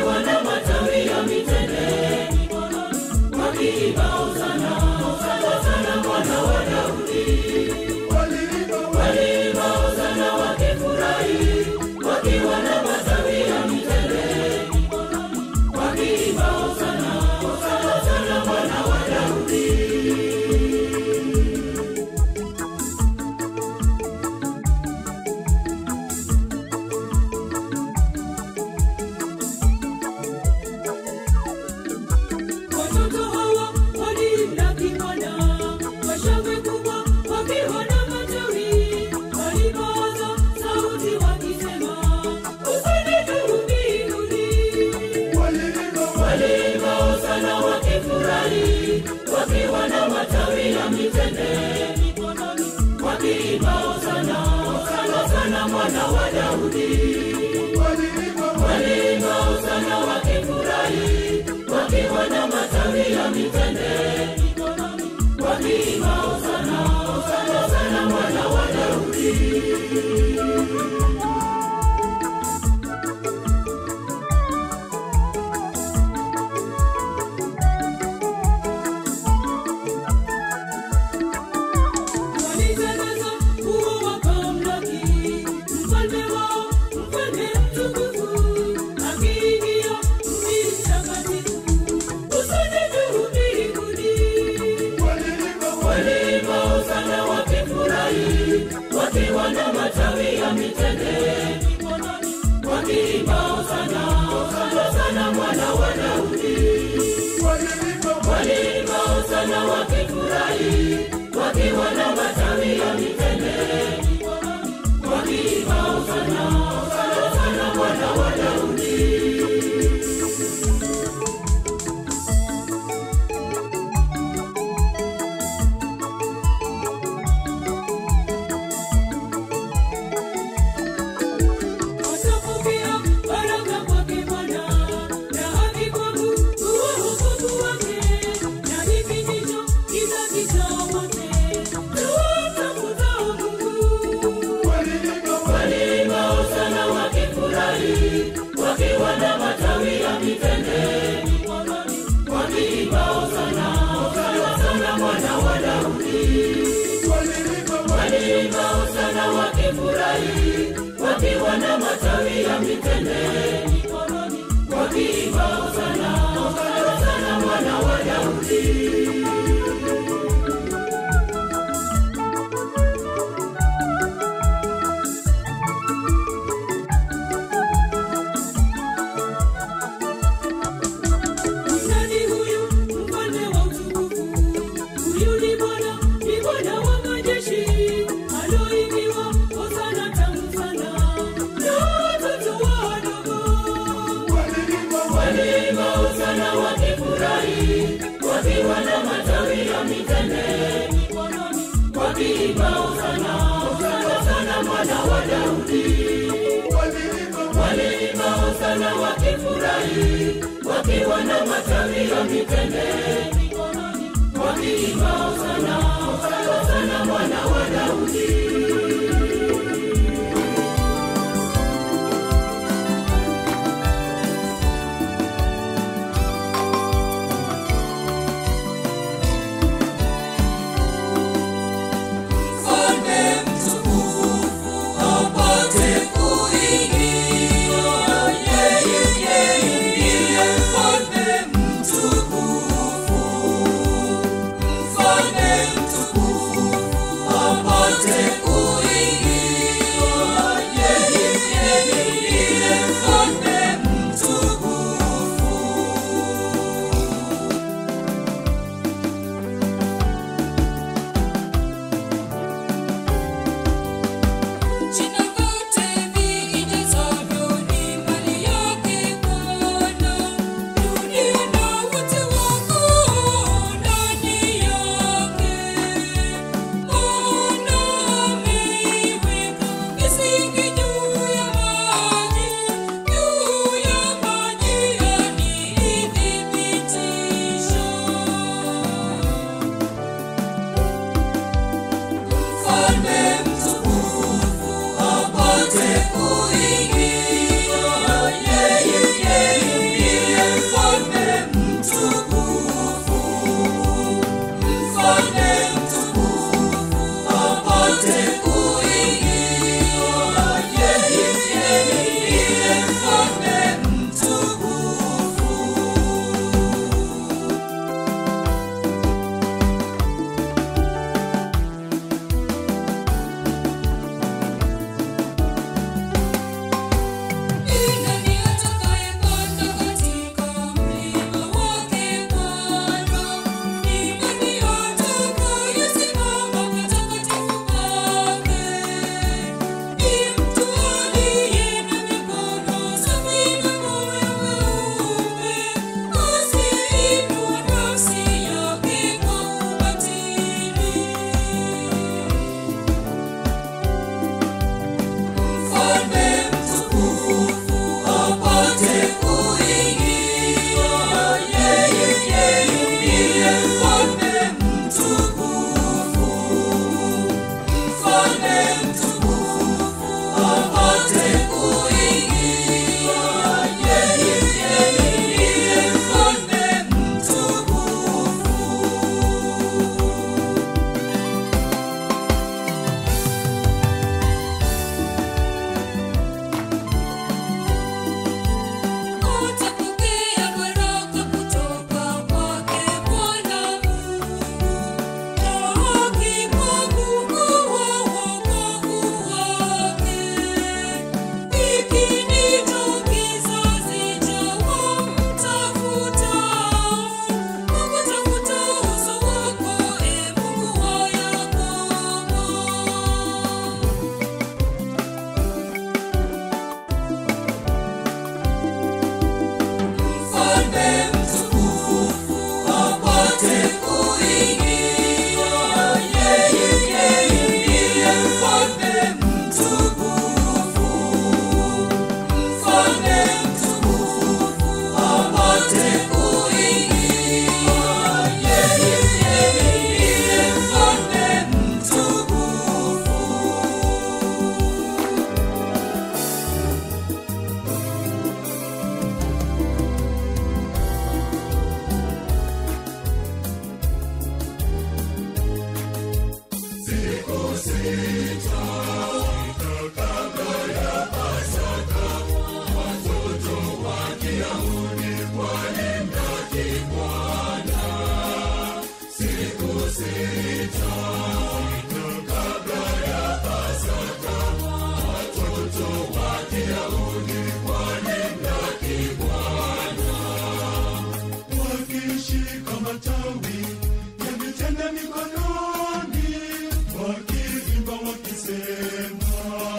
wakiwa na matawi ya mitende wakiimba hosana hosana hosana mwana wa Daudi waliimba hosana wakifurahi wakiwa na matawi ya mitende wakiimba hosana hosana hosana mwana wa Daudi Watoto hawa walimlaki Bwana kwa shangwe kubwa, wakiwa na matawi. Walipaza sauti wakisema, hosana juu mbinguni. Waliimba hosana wakifurahi, wakiwa na matawi ya mitende mikononi, wakiimba hosana hosana hosana mwana wa Daudi. Waliimba hosana wakifurahi, wakiwa na matawi ya mitende mikononi, wakiimba hosana hosana hosana mwana wa Daudi. Walitangaza kuwa wakamlaki mfalme wao, mfalme mtukufu, akiingia mji mtakatifu. Hosana juu mbinguni. Waliimba hosana wakifurahi, wakiwa na matawi ya mitende mikononi, wakiimba hosana hosana hosana mwana wa Daudi. Waliimba hosana wakifurahi, wakiwa na matawi ya mitende mikononi, wakiimba hosana hosana hosana mwana wa Daudi. Watapokea baraka kwake Bwana, na haki kwangu kuwa wokovu wake. Na hiki ndicho kizazi cha wote tuwatafutao Mungu. Waliimba hosana wakifurahi, wakiwa na matawi ya mitende mikononi, wakiimba hosana hosana hosana mwana wa Daudi. Waliimba hosana wakifurahi, wakiwa na matawi ya mitende mikononi, wakiimba hosana hosana hosana mwana wa Daudi. Nani huyu mfalme wa utukufu? Huyu ni Bwana, ni Bwana wa majeshi, aloimbwa hosana tamu sana na watoto wadogo. Waliimba hosana wakifurahi, wakiwa na matawi ya mitende mikononi, wakiimba hosana hosana hosana mwana wa Daudi. Waliimba hosana wakifurahi, wakiwa na matawi ya mitende mikononi, wakiimba hosana hosana hosana mwana wa Daudi. Mfalme mtukufu apate kuingia, yeye ndiye mfalme mtukufu. Mfalme mtukufu apate mfalme mtukufu apate kuingia. Yeye ndiye mfalme mtukufu. wakishika matawi ya mitende mikononi, wakiimba wakisema,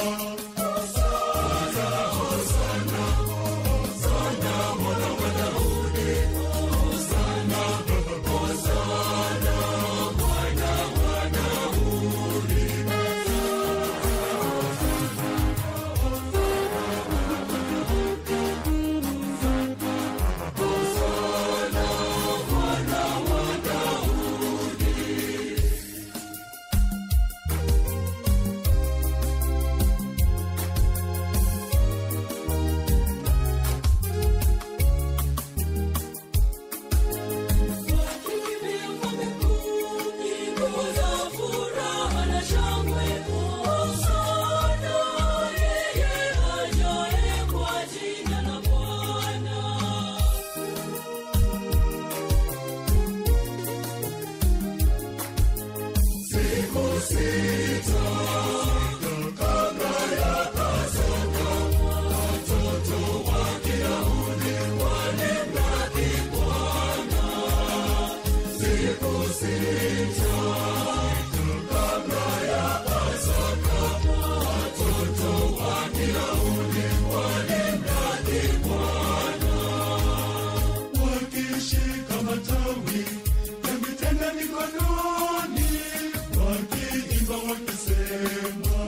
wakishika matawi ya mitende mikononi, wakiimba wakisema,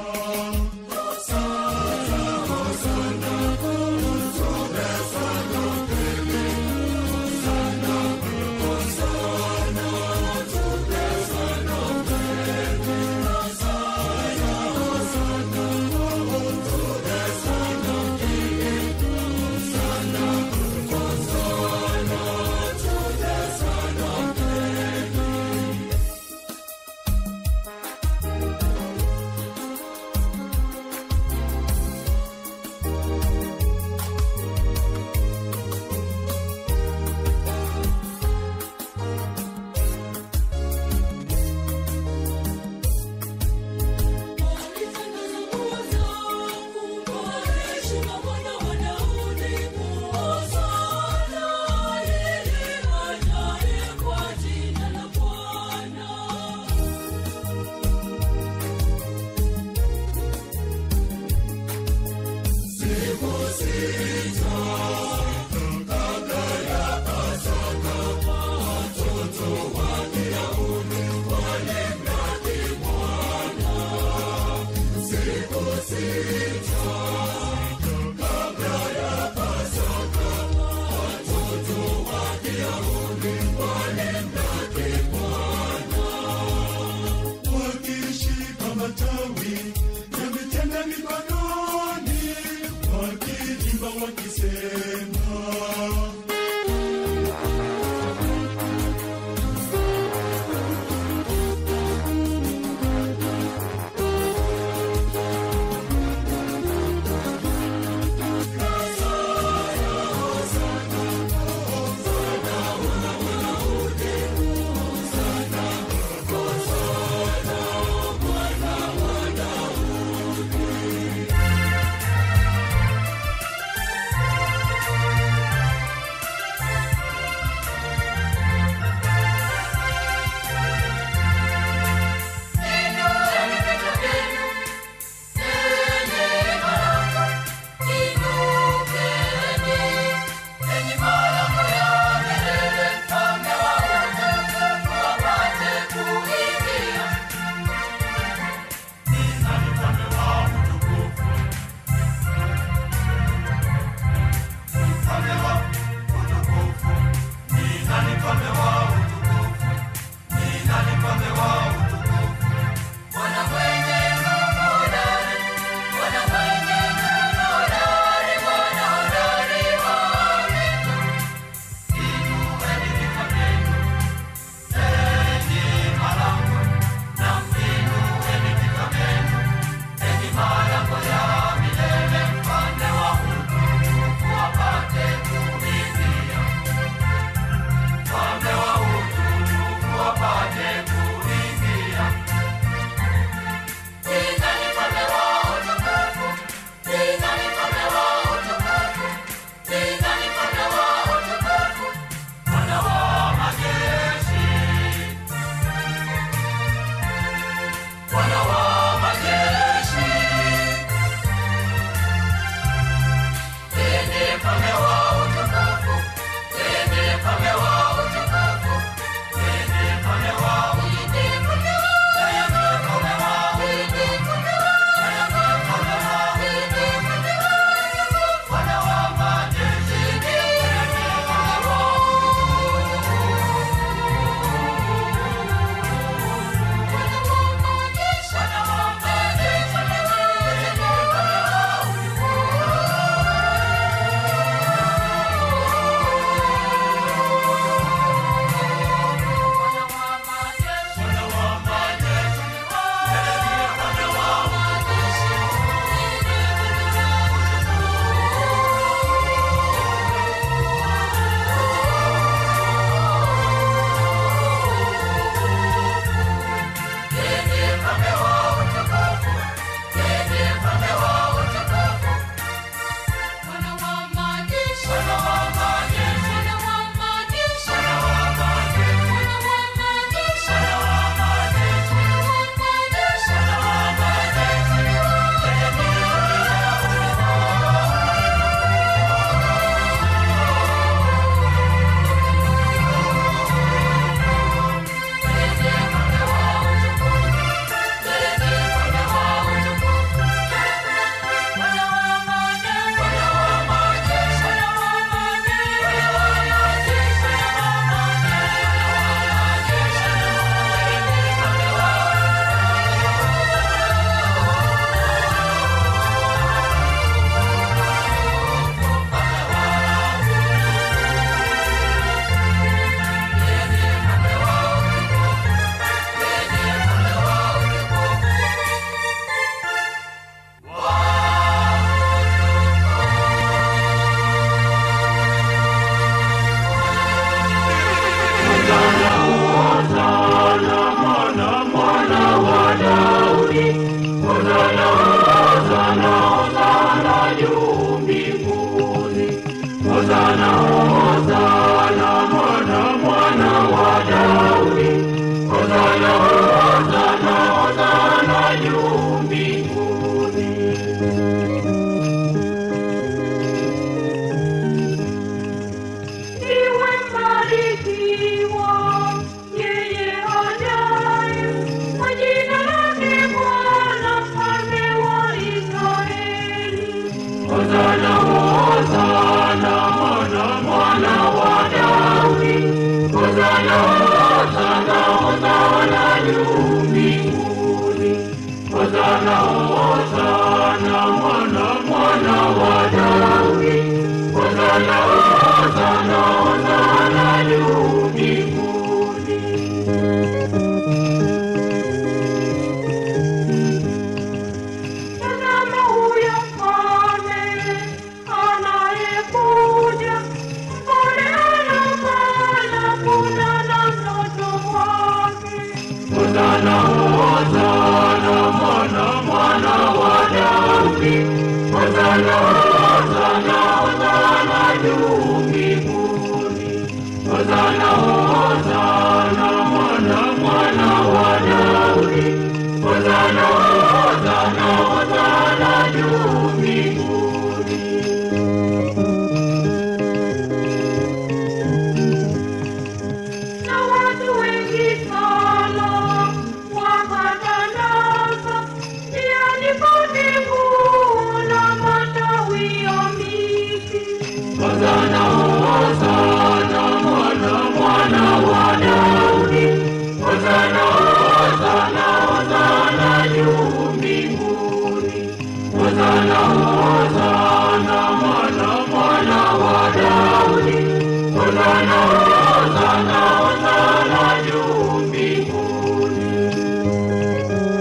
Hosana, Hosana, mwana mwana wa Daudi. Hosana, Hosana, Hosana juu mbinguni. Hosana, Hosana, mwana mwana wa Daudi. Hosana, Hosana, Hosana juu mbinguni. Tazama huyo mfalme anayekuja, mpole anapanda punda na mtoto wake. Hosana, Hosana, mwana mwana wa Daudi. Hosana, Hosana, Hosana juu mbinguni. Hosana, Hosana, mwana mwana wa Daudi. Hosana, Hosana, Hosana juu mbinguni. na watu wengi sana wakatandaza njiani pote nguo na matawi ya miti. Hosana, Hosana, mwana mwana wa Daudi. Hosana, Hosana, Hosana juu mbinguni. Hosana, Hosana, mwana mwana wa Daudi. Hosana, Hosana, Hosana juu mbinguni.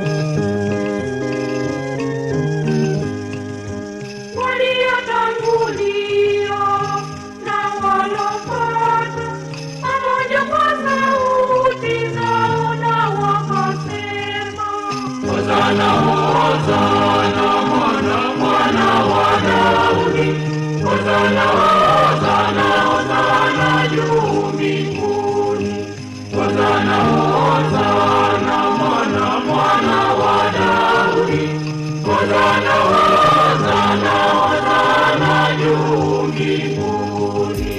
waliotangulia na walopata pamoja kwa sauti zao na wakasema Hosana, Hosana, mwana mwana wa Daudi. Hosana, Hosana, Hosana juu mbinguni. Hosana, Hosana, mwana mwana wa Daudi. Hosana, Hosana, Hosana juu mbinguni.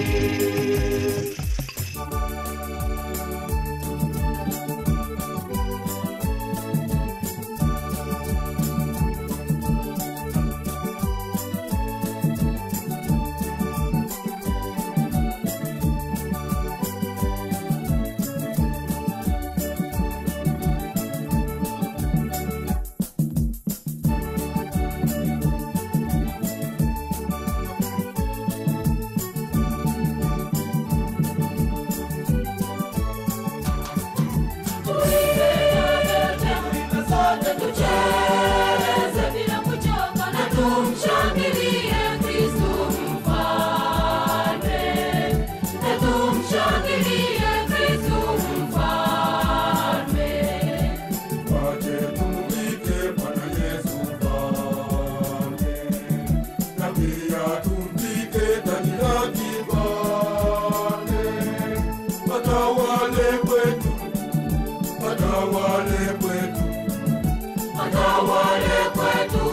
Wache tumwite Bwana Yesu mfalme, na pia tumwite taji la kifalme. Atawale kwetu, atawale kwetu, Atawale kwetu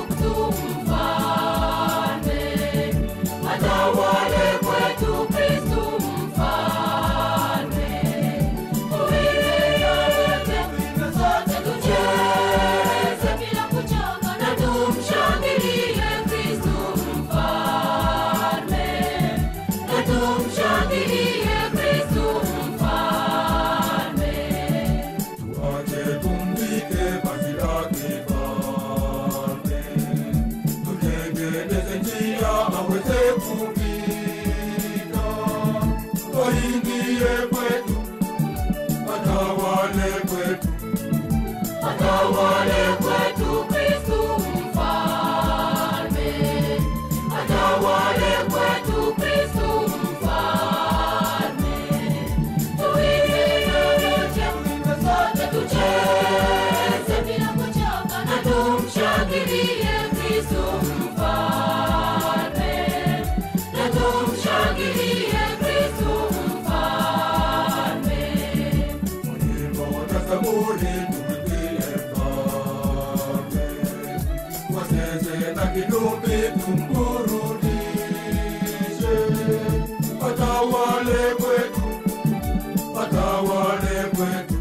mfalme, atawale kwetu Kristu mfalme. Tuimbe yote na sote tucheze bila kuchoka na tumshangilie Kristu mfalme, na tumshangilie Kristu mfalme. tuache tumwite vazi la kifalme, tutengeneze njia aweze kupita, aingie kwetu, atawale kwetu. Atawale kwetu Kristu mfalme, atawale kwetu Kristu mfalme. Tuimbe yote na sote tucheze bila kuchoka na tumshangilie Kristu mfalme, na tumshangilie Kristu mfalme. Wimbo na zaburi tumwimbie mfalme, wazeze na kinubi tumburudishe. Atawale kwetu, atawale kwetu,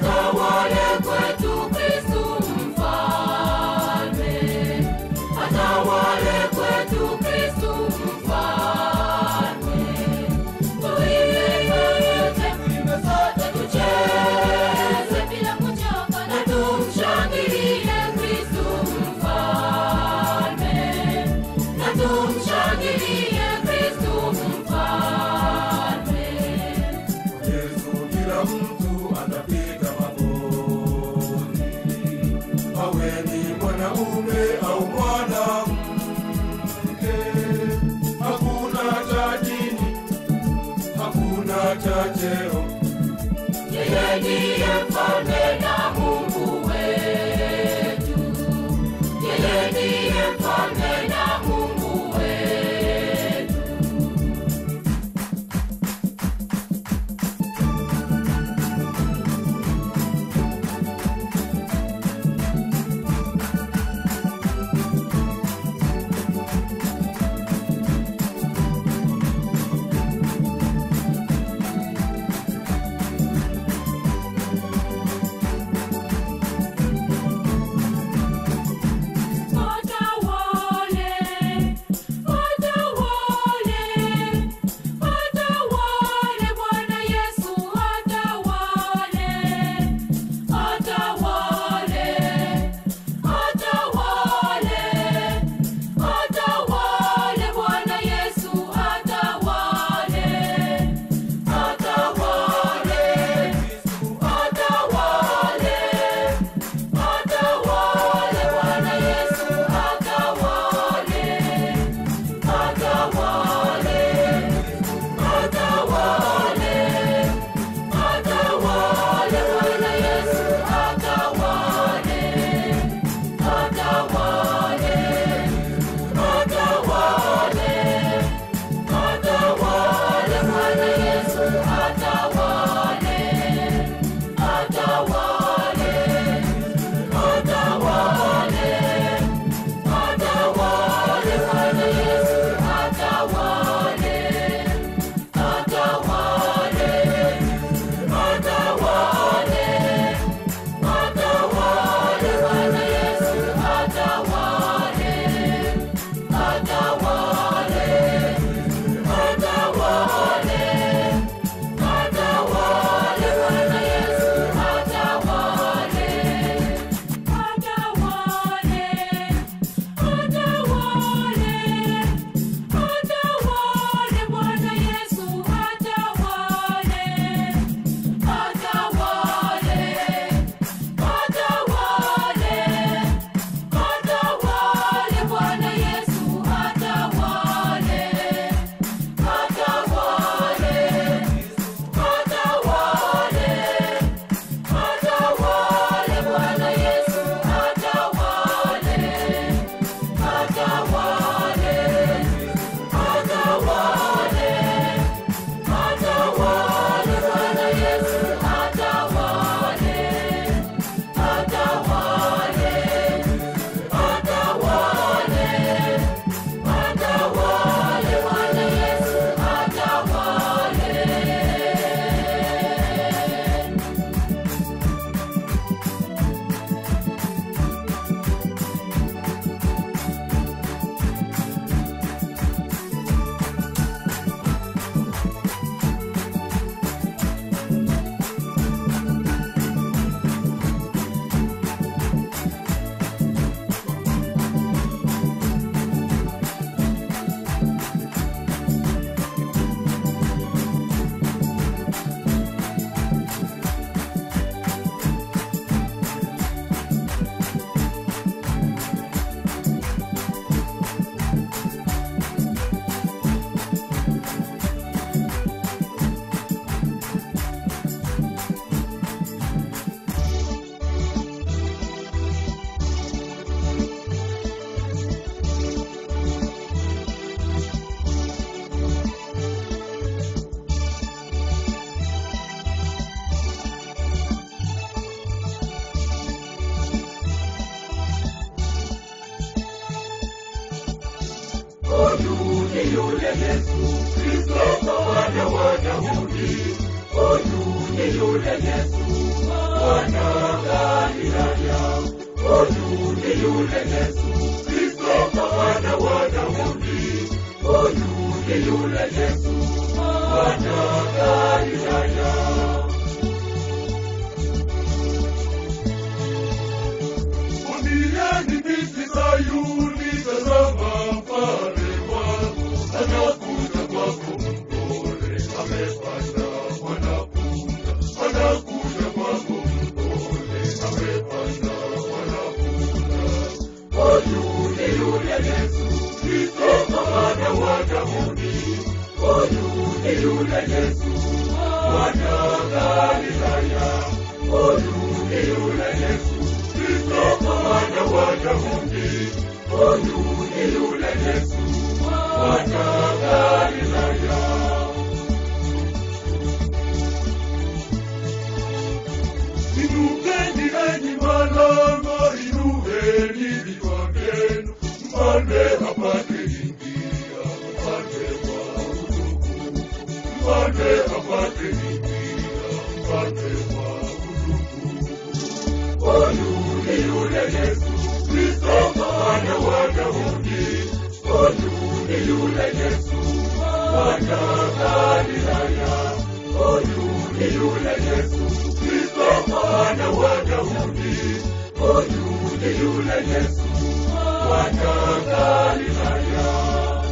Atawale kwetu Kristu mfalme, atawale atawale kwetu Kristu mfalme. Tuimbe sote, tucheze bila kuchoka na tumshangilie Kristu mfalme. Na tumshangilie Kristu mfalme. Yesu kila mtu atapiga magoti, awe ni mwanaume au mwanamke. Hakuna cha dini, hakuna cha cheo, Yeye ndiye mfalme na Mungu wetu. Yeye ndiye mfalme na Mungu wetu. Atawale, atawale, atawale Bwana Yesu atawale, atawale, atawale, atawale Bwana Yesu atawale, atawale, atawale. Atawale Bwana Yesu atawale, atawale, atawale, atawale Bwana Yesu atawale, atawale, atawale, atawale Bwana Yesu atawale, atawale. Atawale, atawale Bwana Yesu atawale, atawale, atawale, atawale Bwana Yesu atawale, atawale, atawale, atawale Bwana Yesu atawale. Atawale, atawale, atawale Bwana Yesu atawale, atawale, atawale, atawale Bwana Yesu atawale, atawale, atawale. Atawale Bwana Yesu atawale, atawale, atawale, atawale Bwana Yesu atawale, atawale, atawale, atawale Bwana Yesu atawale. huyu ni yule Yesu Kristo mwana wa Daudi, huyu ni yule Yesu mwana wa Galilaya, huyu ni yule Yesu Kristo Kristo mwana wa Daudi, huyu ni yule Yesu mwana Galilaya. Mwambieni binti Sayuni, tazama mfalme wako anakuja kwako mpole, amepanda mwanapunda, anakuja kwako mpole, amepanda mwanapunda. Huyu ni yule Yesu Kristo mwana wa Daudi, huyu ni yule Yesu mwana Galilaya, huyu ni yule Yesu Kristo mwana wa Daudi, huyu ni yule Yesu mwana Galilaya. Inukeni enyi malango, inueni vichwa vyenu, mfalme apate ingia, mfalme wa utukufu, mfalme apate ingia, mfalme wa utukufu. Huyu ni yule Yesu Kristo mwana wa Daudi, huyu ni yule Yesu mwana Galilaya, huyu ni yule Yesu Kristo mwana wa Daudi, huyu ni yule Yesu mwana Galilaya.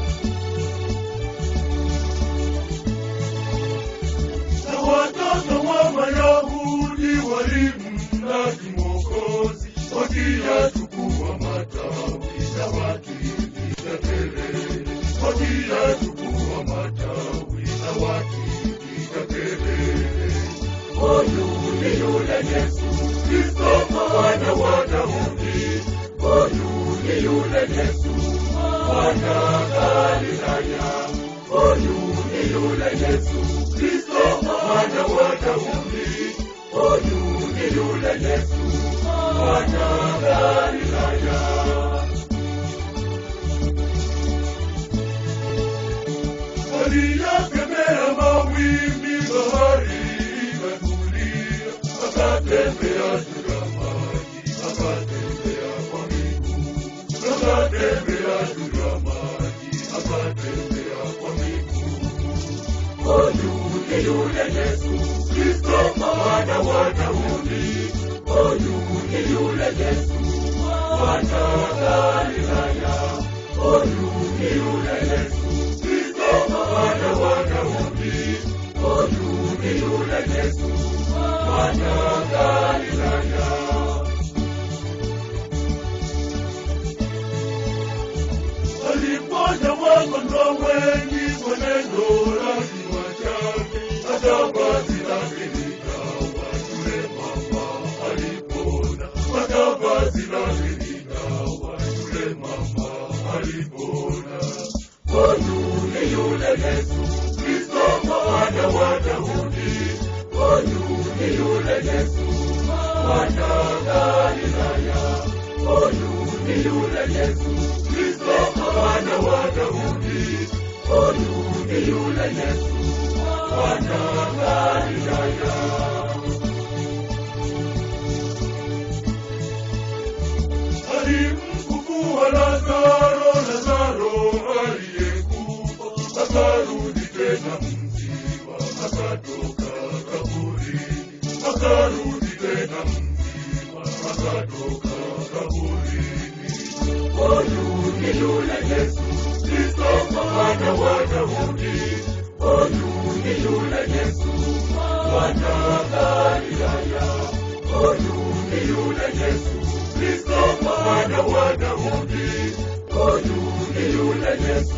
na watoto wa Mayahudi walimlaki Mwokozi, wakiyachukua matawi na wakipiga kelele, wakiyachukua matawi na wakipiga kelele. Huyu ni yule Yesu Kristo mwana wa Daudi, huyu ni yule Yesu mwana Galilaya, huyu ni yule Yesu Kristo mwana wa Daudi, huyu ni yule Yesu mwana Galilaya. Aliyakemea mawimbi, bahari ikatulia, akatembea juu ya maji, akatembea kwa miguu, akatembea juu ya maji, akatembea kwa miguu. Huyu ni yule Yesu Kristo mwana wa Daudi, huyu ni yule Yesu mwana Galilaya, huyu ni yule Yesu Kristo mwana wa Daudi, huyu ni yule Yesu mwana Galilaya. aliponya wagonjwa wengi kwa neno la kinywa chake, hata vazi lake likawa yule mama alipona, hata vazi lake likawa yule mama alipona. Huyu ni yule Yesu Kristo mwana wa Daudi, huyu ni yule Yesu mwana Galilaya, huyu ni yule Yesu Kristo mwana wa Daudi, huyu ni yule Yesu mwana Galilaya. alimfufua Lazaro, Lazaro aliyekufa akarudi tena mzima, akatoka kaburini, akarudi tena mzima, akatoka kaburini. Huyu ni yule Yesu Kristo mwana wa Daudi, huyu ni yule Yesu mwana Galilaya, huyu ni yule Yesu Kristo mwana wa Daudi, huyu ni yule Yesu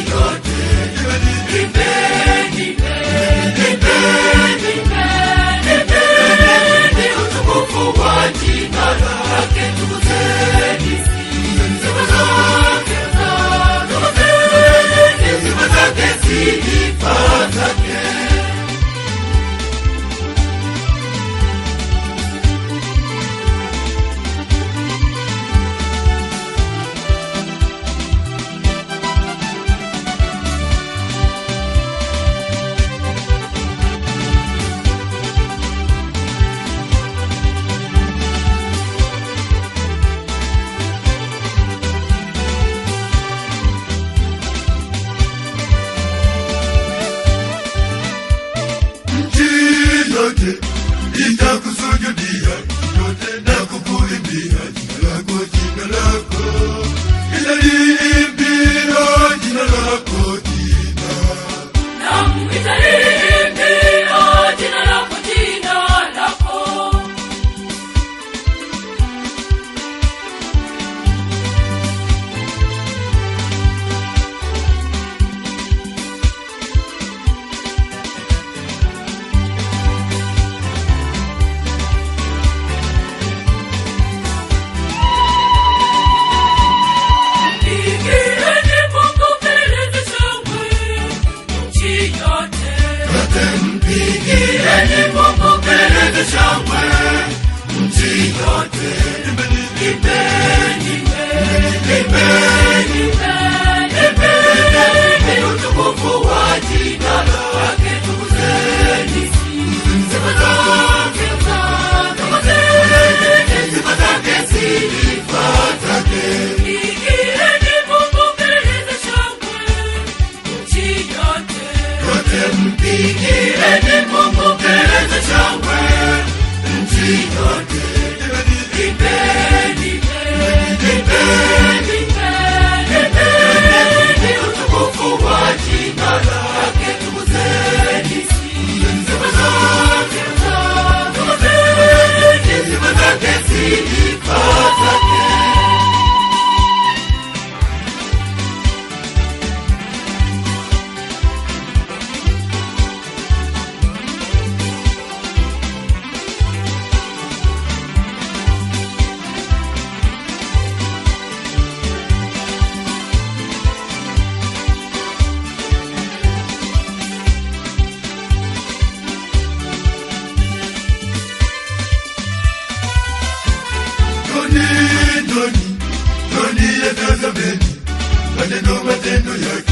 yote. Nipeni, nipeni, nipeni utukufu wa jina lake, tukuzeni sifa zake, tukuzeni sifa zake, sifa zake. nchi yote itakusujudia yote na kukuimbia jina lako jina lako italiimbia jina lako jina Naam, nitaliimbia jina lako, jina lako. Pigieni Mungu kelele za shangwe, nchi yote. Pigieni Mungu kelele za shangwe, nchi yote. Imbeni, imbeni, imbeni utukufu wa jina lake, tukuzeni sifa zake, tukuzeni sifa zake, sifa zake. Pigieni Mungu kelele za shangwe, nchi yote. Pigieni Mungu kelele za shangwe, nchi yote. Imbeni, imbeni, imbeni utukufu wa jina lake, tukuzeni sifa zake, tukuzeni sifa zake, sifa zake. Doni, doni, doni ya tazameni maneno matendo yake